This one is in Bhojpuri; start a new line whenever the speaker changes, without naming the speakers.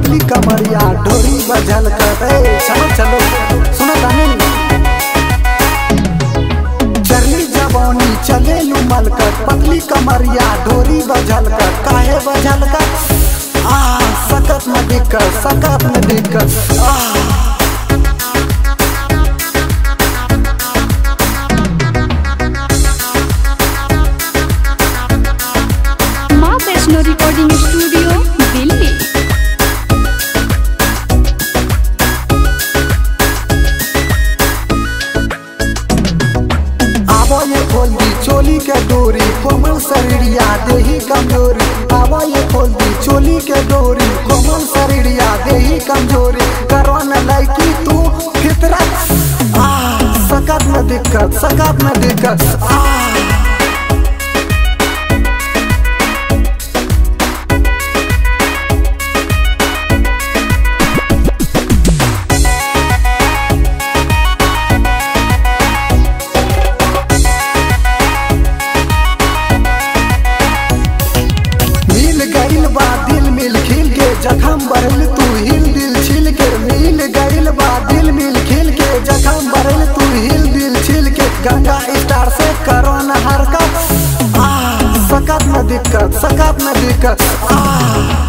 पतली कमरिया ढोरी बजल कर ए, चलो चलो सुनो तानी चरली जवानी चले लू मलकर पतली कमरिया ढोरी बजल कर काहे बजल कर आ सकत में दिक्कत सकत में दिक्कत आ
माँ वैष्णो रिकॉर्डिंग स्टूडियो दिल्ली
आवो ये खोल दी चोली के डोरी कोमल शरीरिया देही कमजोरी आवो ये खोल दी चोली के डोरी कोमल शरीरिया देही कमजोरी करो न लड़की तू फितरत आ सकत में दिक्कत सकत में दिक्कत आ मिल गइल बा दिल मिल खिल के जखम भरल तू हिल दिल छिल के मिल गइल बा दिल मिल खिल के जखम भरल तू हिल दिल छिल के गंगा स्टार से करो न हरकत आ सकत में दिक्कत सकत में दिक्कत आ